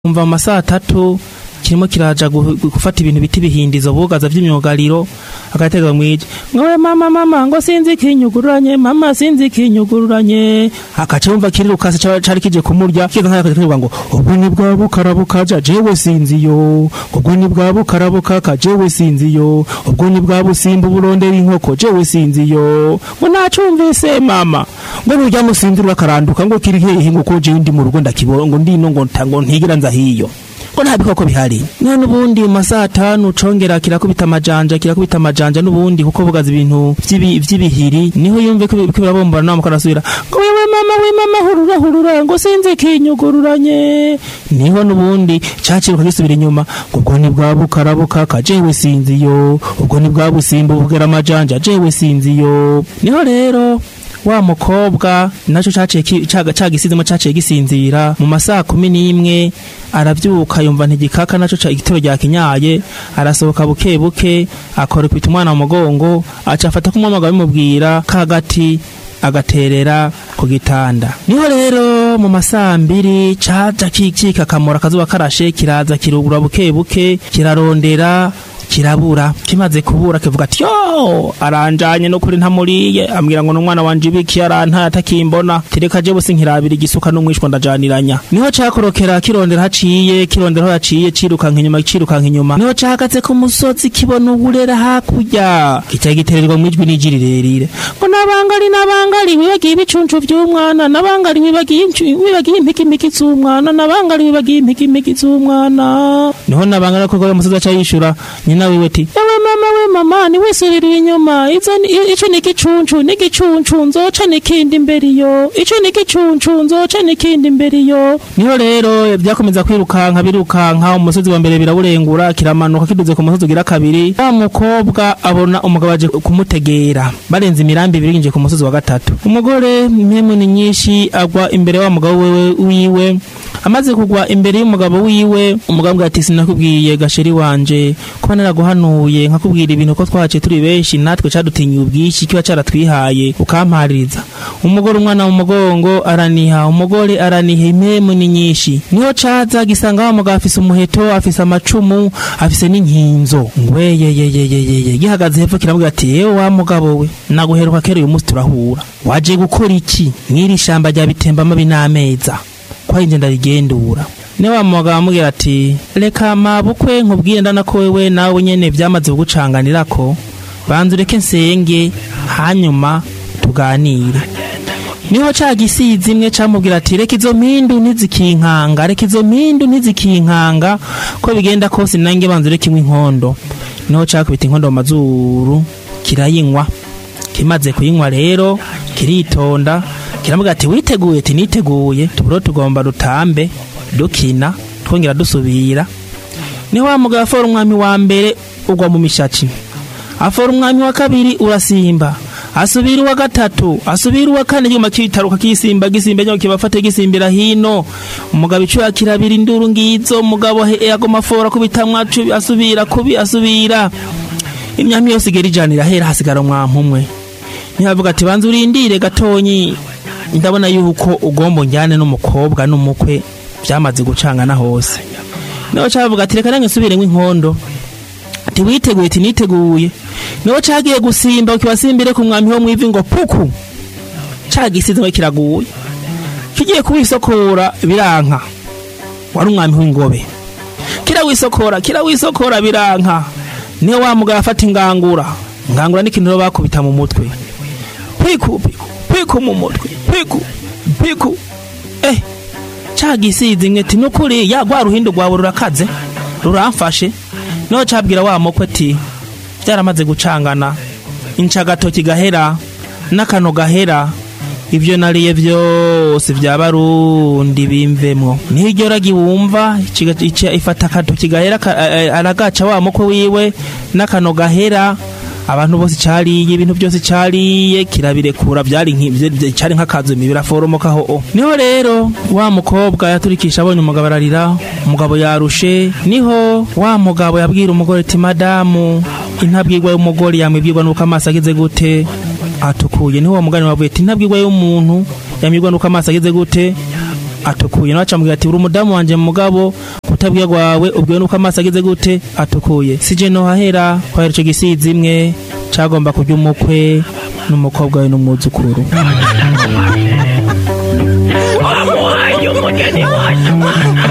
umva mu masaha atatu kirimo kiraja gu- gu- gufata ibintu bita ibihindizo bugaza vy'imyugariro agatega mwije ngowe mama mama ngo sinzi kinyugururanye mama sinzi kinyugururanye akaca yumva kirirukase ca- cari kije kumurya kiza nkaya akavuga ngo ubwo ni bwa bukarabukaja jewe sinziyo ubwo ni bwa bukarabukaka jewe sinziyo ubwo ni bwa busimba burondera inkoko jewe sinziyo ngo nacumvise mama ngo nurya musinzira akaranduka ngo kiri hehe ngo ko jewe ndi mu rugo ndakibona ngo ndino ngo nta- ngo ntigira nza hiyo ko nta bikoko bihari none ubundi mu masaha atanu congera kirakubita amajanja kirakubita amajanja n'ubundi kuko bugaza ibintu vy'ibi- vy'ibihiri niho yumve ko ko birabombora nawe mukarasubira ngo wewe mama we mama hurura hurura ngo sinzi kinyugururanye niho n'ubundi caciruka gisubira inyuma ngo ubwo ni bwa bukarabukaka jewe sinziyo ubwo ni bwa busimba bugera amajanja jewe sinziyo niho rero wa mukobwa naco caciye ki- caga- cagisizemo caciye gisinzira mu masaha kumi n'imwe aravyuka yumva ntigikaka naco ca igitero rya kinyaye arasohoka buke buke akora kwita umwana mu mugongo aca afata kumwamaga bimubwira kagati agaterera ku gitanda niho rero mu masaha mbiri caja kikika kamora akazuba karashe kiraza kirugura buke buke kirarondera kirabura kimaze kubura kivuga ati yo aranjanye no kuri ntamuriye ambwira ngo n'umwana wanje ibiki arantaye atakimbona tereka je bose nkirabira igisuka n'umwishwa ndajaniranya niho cakorokera kirondera haciye kirondera aho yaciye cirukanka inyuma cirukanka inyuma niho cahagaze ku musozi kibona uburera hakurya kica gitererwa mu ijwi n'iji rirerire ngo nabangali nabangali wibagiye ibicuncu vy'umwana nabangali wibagiye incu- wibagiye impikimiki z'umwana nabangali wibagiye impikimiki z'umwana niho nabangali ko goya musozi aca yishura nyina wiwe ati ewe mama we mama ni wisubirira inyuma izo ni- i- ico ni igicuncu ni igicuncu nzoca n'ikindi imbere iyo ico ni igicuncu nzoca n'ikindi imbere iyo niho rero vyakomeza kwirukanka birukanka umusozi wa mbere birawurengura kiramanuka kiduze ku musozi ugira kabiri wa mukobwa abona umugabo aje kumutegera barenze imirambi ibiri yinjiye ku musozi wa gatatu umugore impemu ni nyinshi agwa imbere wa mugabo wewe wiwe amaze kugwa imbere y'umugabo wiwe umugabo ambwira ati sinakubwiye gasheri wanje kuba naraguhanuye nkakubwira ibintu ko twaciye turi benshi natwe cadutinyiye ubwinshi kiba caratwihaye ukampaririza umugore umwana mu mugongo araniha umugore araniha impemu ni nyinshi niho caza gisanga wa mugabo afise umuheto afise amacumu afise n'inkinzo ngweyeyeyeyeye gihagaze hepfo kiramubwira ati yewe wa mugabo we naguheruka kera uyu munsi turahura waje gukora iki mw'iri shamba rya bitembamo binameza kwa inje ndarigendura ne wa mugabo amubwira ati reka mabukwe nkubwire ndana ko wewe nawe nyene vyamaze kugucanganirako banza ureke nsenge hanyuma tuganire niho ca gisizi imwe camubwira ati reka izo mpindu ntizikinkanga reka izo mpindu ntizikinkanga ko bigenda kose nange banza ureke inywa inkondo niho cakubita inkondo mu mazuru kirayinywa kimaze kuyinywa rero kiritonda kiramubwira ati witeguye ati niteguye tuburo tugomba rutambe dukina twongera dusubira niho wa mugabo afora umwami wa mbere ugwa mu mishaci afora umwami wa kabiri urasimba asubira uwa gatatu asubira uwa kane nyuma kitaruka kisimba gisimba nyuma kibafate gisimbira hino umugabo icuya kirabira induru ngizo umugabo he- yagoma afora kubitamwa cu- asubira kubi asubira imyami yose igera ijana irahera hasigara umwampu umwe ntibavuga ati banza urindire gatonyi ndabona yuko ugomba njyane n'umukobwa n'umukwe byamaze gucangana hose niho cavuga ati reka nange nsubire nk'inkondo ati witeguye ati niteguye niho cagiye gusimba kibasimbire ku mwami wo mwivi ngo puku cagisize ngo kiraguye kigiye kuwisokora biranka wari umwami w'ingobe kirawisokora kirawisokora biranka niyo wa mugabo afata ingangura ingangura n'ikintu rero bakubita mu mutwe piku piku piku mu mutwe piku piku eh cagisize imwe ati nukuri ya rwa ruhindu rwawe rurakaze ruramfashe niho cabwira wa mukwe ati byaramaze gucangana incagatoki gahera n'akano gahera ibyo nariye byose bya barundi bimvemwo niho iryo ragi wumva ikiga- ica- ifata akatoki gahera ka- eh, eh, aragaca wa mukwe wiwe n'akano gahera abantu bose cariye ibintu byose cariye kirabirekura byari nki- vye- vye- cari nk'akazumi biraforomokaho o niho rero wa mukobwa yaturikisha abonye umugabo ararira umugabo yarushe niho wa mugabo yabwira umugore ati madamu intabwirwa y'umugore yamwibwirwa nuko amaso ageze gute atukuye niho uwo mugani wavuye ati intabwirwa y'umuntu yamwibwirwa nuko amaso ageze gute atukuye nawe acamubwira ati uri umudamu wanje mugabo kutabwira gwawe ubwiwe nuko amaso ageze gute atukuye sije nohahera kwahera ico gisizi imwe cagomba kurya umukwe n'umukobwa we n'umwuzukuru wamuhaye umugeni wanyu